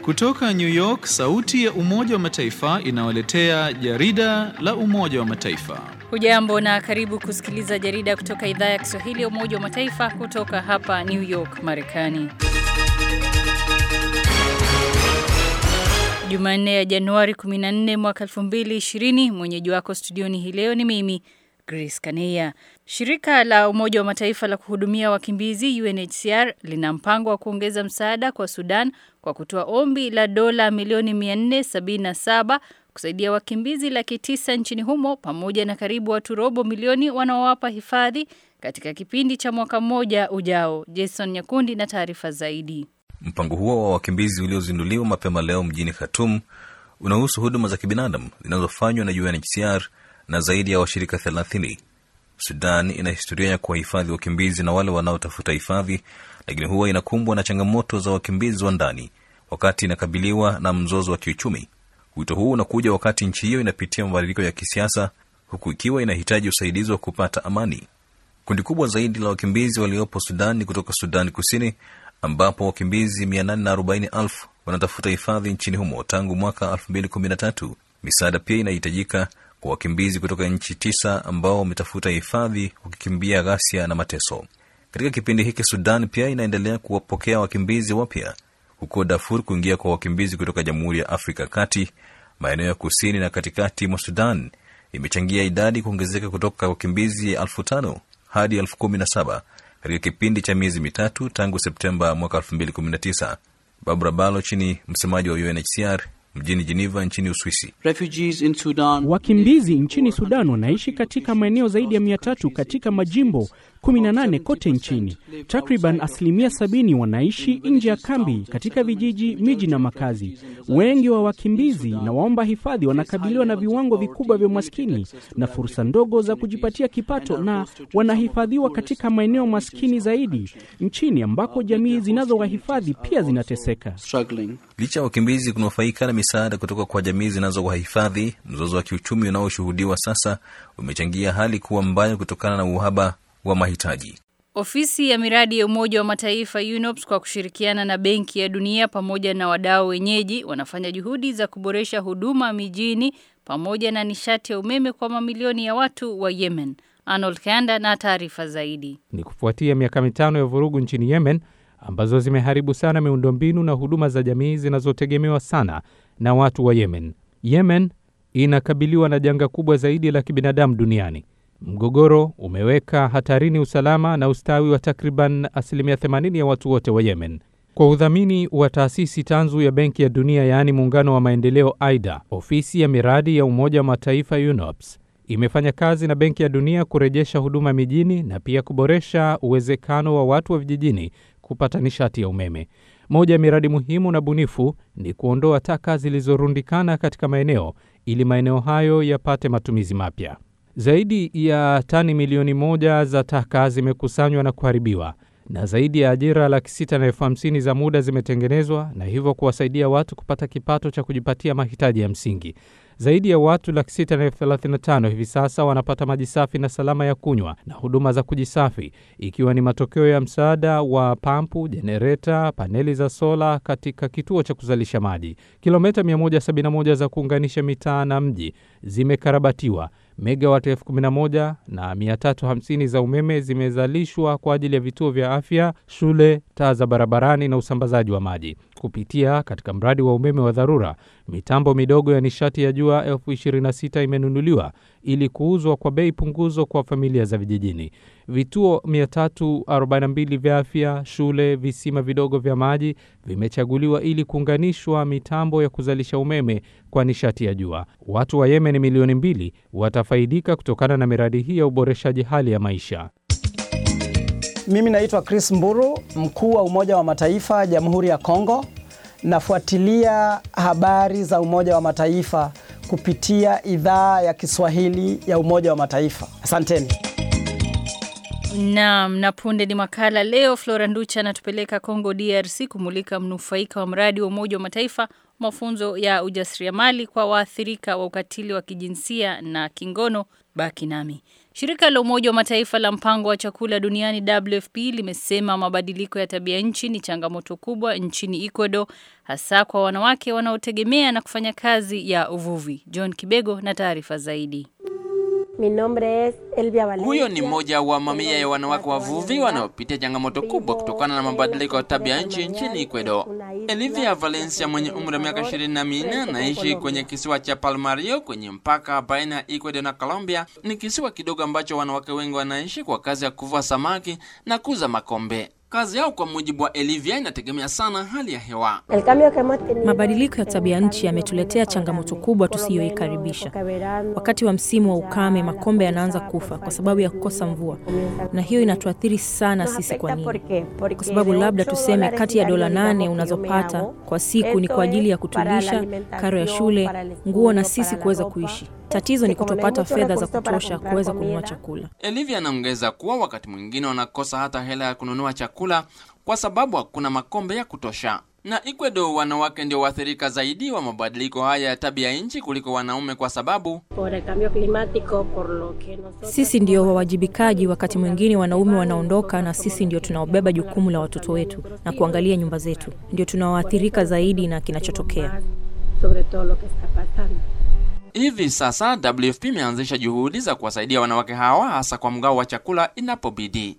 Kutoka New York, sauti ya Umoja wa Mataifa inawaletea jarida la Umoja wa Mataifa. Hujambo na karibu kusikiliza jarida kutoka idhaa ya Kiswahili ya Umoja wa Mataifa kutoka hapa New York, Marekani. Jumanne ya Januari 14 mwaka 2020, mwenyeji wako studioni hii leo ni mimi Grace Kaneya. Shirika la Umoja wa Mataifa la kuhudumia wakimbizi UNHCR lina mpango wa kuongeza msaada kwa Sudan kwa kutoa ombi la dola milioni 477 kusaidia wakimbizi laki tisa nchini humo pamoja na karibu watu robo milioni wanaowapa hifadhi katika kipindi cha mwaka mmoja ujao. Jason Nyakundi na taarifa zaidi. Mpango huo wa wakimbizi uliozinduliwa mapema leo mjini Khartoum unahusu huduma za kibinadamu zinazofanywa na UNHCR na zaidi ya washirika thelathini. Sudan ina historia ya kuwahifadhi wakimbizi na wale wanaotafuta hifadhi, lakini huwa inakumbwa na changamoto za wakimbizi wa ndani wakati inakabiliwa na mzozo wa kiuchumi. Wito huu unakuja wakati nchi hiyo inapitia mabadiliko ya kisiasa, huku ikiwa inahitaji usaidizi wa kupata amani. Kundi kubwa zaidi la wakimbizi waliopo Sudan ni kutoka Sudan Kusini, ambapo wakimbizi 840,000 wanatafuta hifadhi nchini humo tangu mwaka 2013. Misaada pia inahitajika kwa wakimbizi kutoka nchi tisa ambao wametafuta hifadhi wakikimbia ghasia na mateso. Katika kipindi hiki, Sudan pia inaendelea kuwapokea wakimbizi wapya, huko Darfur kuingia kwa wakimbizi kutoka Jamhuri ya Afrika ya Kati, maeneo ya kusini na katikati mwa Sudan imechangia idadi kuongezeka kutoka wakimbizi elfu tano hadi elfu kumi na saba katika kipindi cha miezi mitatu tangu Septemba mwaka 2019. Barbara Baloch ni msemaji wa UNHCR mjini Geneva nchini Uswisi. Wakimbizi nchini Sudan wanaishi katika maeneo zaidi ya mia tatu katika majimbo 18 kote nchini. Takriban asilimia sabini wanaishi nje ya kambi katika vijiji, miji na makazi. Wengi wa wakimbizi na waomba hifadhi wanakabiliwa na viwango vikubwa vya umaskini na fursa ndogo za kujipatia kipato, na wanahifadhiwa katika maeneo maskini zaidi nchini ambako jamii zinazowahifadhi pia zinateseka. Licha ya wakimbizi kunufaika na misaada kutoka kwa jamii zinazowahifadhi, mzozo wa kiuchumi unaoshuhudiwa sasa umechangia hali kuwa mbaya kutokana na uhaba wa mahitaji. Ofisi ya miradi ya Umoja wa Mataifa UNOPS kwa kushirikiana na Benki ya Dunia pamoja na wadau wenyeji wanafanya juhudi za kuboresha huduma mijini pamoja na nishati ya umeme kwa mamilioni ya watu wa Yemen. Arnold Kanda na taarifa zaidi. Ni kufuatia miaka mitano ya vurugu nchini Yemen ambazo zimeharibu sana miundombinu na huduma za jamii zinazotegemewa sana na watu wa Yemen. Yemen inakabiliwa na janga kubwa zaidi la kibinadamu duniani. Mgogoro umeweka hatarini usalama na ustawi wa takriban asilimia 80 ya watu wote wa Yemen. Kwa udhamini wa taasisi tanzu ya Benki ya Dunia, yaani muungano wa maendeleo AIDA, ofisi ya miradi ya Umoja wa Mataifa UNOPS imefanya kazi na Benki ya Dunia kurejesha huduma mijini na pia kuboresha uwezekano wa watu wa vijijini kupata nishati ya umeme. Moja ya miradi muhimu na bunifu ni kuondoa taka zilizorundikana katika maeneo ili maeneo hayo yapate matumizi mapya. Zaidi ya tani milioni moja za taka zimekusanywa na kuharibiwa na zaidi ya ajira laki sita na elfu hamsini za muda zimetengenezwa na hivyo kuwasaidia watu kupata kipato cha kujipatia mahitaji ya msingi. Zaidi ya watu laki sita na elfu thelathini na tano hivi sasa wanapata maji safi na salama ya kunywa na huduma za kujisafi, ikiwa ni matokeo ya msaada wa pampu, jenereta, paneli za sola katika kituo cha kuzalisha maji. Kilomita 171 za kuunganisha mitaa na mji zimekarabatiwa. Megawati elfu kumi na moja na 350 za umeme zimezalishwa kwa ajili ya vituo vya afya, shule, taa za barabarani na usambazaji wa maji. Kupitia katika mradi wa umeme wa dharura, mitambo midogo ya nishati ya jua elfu 26 imenunuliwa ili kuuzwa kwa bei punguzo kwa familia za vijijini. Vituo 342 vya afya, shule, visima vidogo vya maji vimechaguliwa ili kuunganishwa mitambo ya kuzalisha umeme kwa nishati ya jua. Watu wa Yemen milioni mbili watafaidika kutokana na miradi hii ya uboreshaji hali ya maisha. Mimi naitwa Chris Mburu, mkuu wa Umoja wa Mataifa Jamhuri ya Kongo. Nafuatilia habari za Umoja wa Mataifa kupitia idhaa ya Kiswahili ya Umoja wa Mataifa. Asanteni. Naam, na punde ni makala leo. Flora Nducha anatupeleka Kongo DRC kumulika mnufaika wa mradi wa Umoja wa Mataifa mafunzo ya ujasiriamali kwa waathirika wa ukatili wa kijinsia na kingono. Baki nami. Shirika la Umoja wa Mataifa la mpango wa chakula duniani WFP limesema mabadiliko ya tabia nchi ni changamoto kubwa nchini Ecuador, hasa kwa wanawake wanaotegemea na kufanya kazi ya uvuvi. John Kibego na taarifa zaidi. Mi nombre es Elvia Valencia. Huyo ni mmoja wa mamia ya wanawake wavuvi wanaopitia changamoto kubwa kutokana na mabadiliko ya tabia nchi nchini Ecuador. Elivia Valencia mwenye umri wa miaka ishirini na minne anaishi kwenye kisiwa cha Palmario kwenye mpaka baina ya Ecuador na Colombia. Ni kisiwa kidogo ambacho wanawake wengi wanaishi kwa kazi ya kuvua samaki na kuuza makombe. Kazi yao kwa mujibu wa Elivia inategemea sana hali ya hewa. El cambio que hemos tenido Mabadiliko ya tabia nchi yametuletea changamoto kubwa tusiyoikaribisha. Wakati wa msimu wa ukame, makombe yanaanza kufa kwa sababu ya kukosa mvua, na hiyo inatuathiri sana sisi. Kwa nini? Kwa sababu labda tuseme kati ya dola nane unazopata kwa siku ni kwa ajili ya kutulisha, karo ya shule, nguo na sisi kuweza kuishi. Tatizo ni kutopata fedha za kutosha kuweza kununua chakula. Elivia anaongeza kuwa wakati mwingine wanakosa hata hela ya kununua chakula kwa sababu hakuna makombe ya kutosha. Na Ecuador, wanawake ndio waathirika zaidi wa mabadiliko haya ya tabia nchi kuliko wanaume kwa sababu por el cambio climático, por lo que nosotros Sisi ndio wawajibikaji, wakati mwingine wanaume wanaondoka, na sisi ndio tunaobeba jukumu la watoto wetu na kuangalia nyumba zetu, ndio tunaoathirika zaidi na kinachotokea. sobre todo lo que está pasando. hivi sasa WFP imeanzisha juhudi za kuwasaidia wanawake hawa hasa kwa mgao wa chakula inapobidi.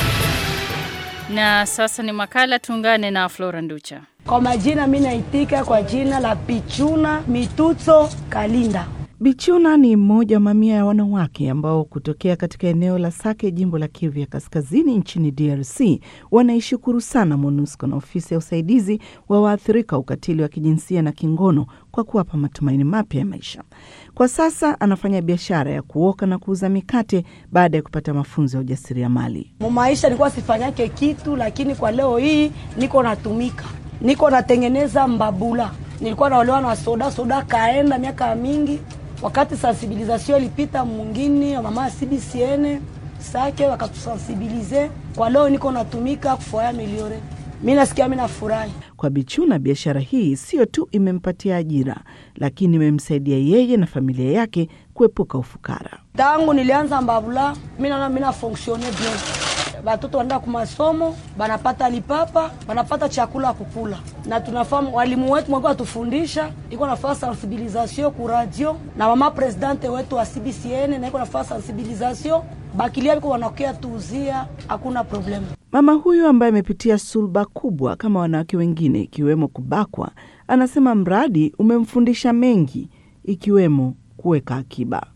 Na sasa ni makala, tuungane na Flora Nducha. Kwa majina mi naitika kwa jina la Pichuna Mituto Kalinda. Bichuna ni mmoja wa mamia ya wanawake ambao kutokea katika eneo la Sake, jimbo la Kivu ya Kaskazini nchini DRC, wanaishukuru sana MONUSCO na ofisi ya usaidizi wa waathirika wa ukatili wa kijinsia na kingono kwa kuwapa matumaini mapya ya maisha. Kwa sasa anafanya biashara ya kuoka na kuuza mikate baada ya kupata mafunzo ya ujasiriamali. Mumaisha nilikuwa sifanyake kitu, lakini kwa leo hii niko natumika, niko natengeneza mbabula. Nilikuwa naolewa na soda soda, kaenda miaka mingi. Wakati sensibilisation ilipita mwingine, mama ya CBCN Sake wakatusensibilize. Kwa leo niko natumika kufoya miliore, mi nasikia mi nafurahi. Kwa Bichuna, biashara hii sio tu imempatia ajira, lakini imemsaidia yeye na familia yake kuepuka ufukara. Tangu nilianza mbabula, mi naona mi nafonksione bien. Batoto wanaenda kumasomo, banapata lipapa, banapata chakula ya kukula, na tunafahamu walimu wetu mwaka watufundisha, iko nafaa sensibilisation ku radio na mama presidente wetu wa CBCN na iko nafaa sensibilisation bakilia biko wanakia tuuzia, hakuna problemu. Mama huyu ambaye amepitia sulba kubwa kama wanawake wengine, ikiwemo kubakwa, anasema mradi umemfundisha mengi, ikiwemo kuweka akiba.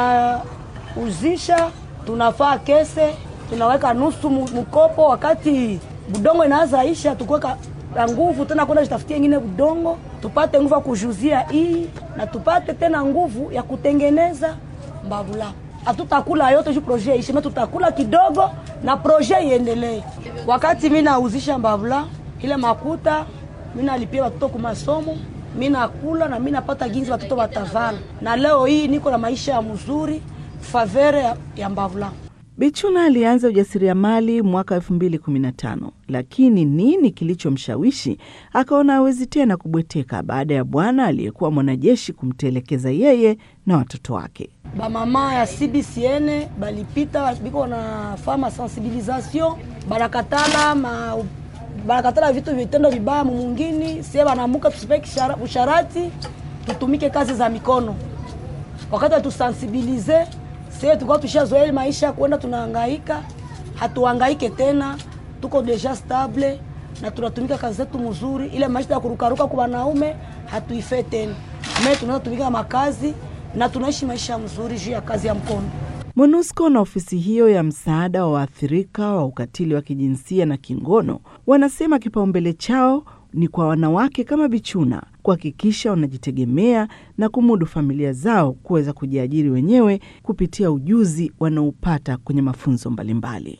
Tunauzisha, tunafaa kese, tunaweka nusu mu- mkopo, wakati budongo inaanza isha, tukuweka na nguvu tena kwenda jitafutia ingine budongo, tupate nguvu ya kujuzia hii na tupate tena nguvu ya kutengeneza mbavula. Hatutakula yote juu proje ishe, me tutakula kidogo na proje iendelee. Wakati mi nauzisha mbavula ile makuta, mi nalipia watoto ku masomo, mi nakula na mi napata ginzi watoto watavala, na leo hii niko na maisha ya mzuri favere ya, ya mbavula. Bichuna alianza ujasiriamali mwaka 2015 lakini nini kilichomshawishi akaona hawezi tena kubweteka baada ya bwana aliyekuwa mwanajeshi kumtelekeza yeye na watoto wake. bamama ya CBCN balipita biko na fama sensibilisation banakatala ma banakatala vitu vitendo vibaya mumungini sie banamuka tusipe kishara- usharati tutumike kazi za mikono wakati watusensibilize sie tulikuwa tushazoea maisha ya kuenda tunahangaika hatuhangaike tena tuko deja stable na tunatumika kazi zetu mzuri ile maisha ya kurukaruka kwa wanaume hatuife tena me tunaweza tumika makazi na tunaishi maisha mzuri juu ya kazi ya mkono MONUSCO na ofisi hiyo ya msaada wa waathirika wa ukatili wa kijinsia na kingono wanasema kipaumbele chao ni kwa wanawake kama Bichuna kuhakikisha wanajitegemea na kumudu familia zao kuweza kujiajiri wenyewe kupitia ujuzi wanaopata kwenye mafunzo mbalimbali.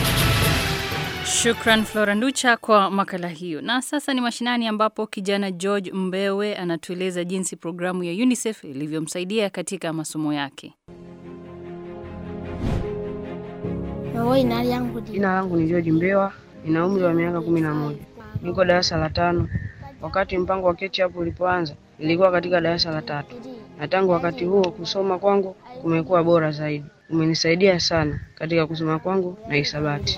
Shukran Flora Nducha kwa makala hiyo. Na sasa ni mashinani, ambapo kijana George Mbewe anatueleza jinsi programu ya UNICEF ilivyomsaidia katika masomo yake. Jina langu ni George Mbewa, nina umri wa miaka kumi na moja, niko darasa la tano. Wakati mpango wa ketchup ulipoanza, nilikuwa katika darasa la tatu, na tangu wakati huo kusoma kwangu kumekuwa bora zaidi. Umenisaidia sana katika kusoma kwangu na hisabati.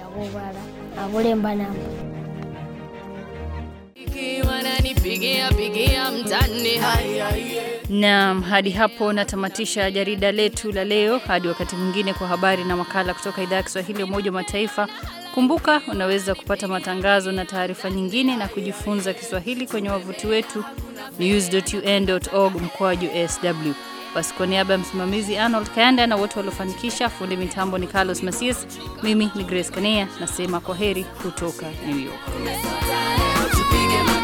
Naam, hadi hapo natamatisha jarida letu la leo. Hadi wakati mwingine kwa habari na makala kutoka idhaa ya Kiswahili ya Umoja wa Mataifa. Kumbuka unaweza kupata matangazo na taarifa nyingine na kujifunza Kiswahili kwenye wavuti wetu news.un.org mkoaju sw. Basi kwa niaba ya msimamizi Arnold Kayanda na wote waliofanikisha, fundi mitambo ni Carlos Masias, mimi ni Grace Kanea nasema kwa heri kutoka New York.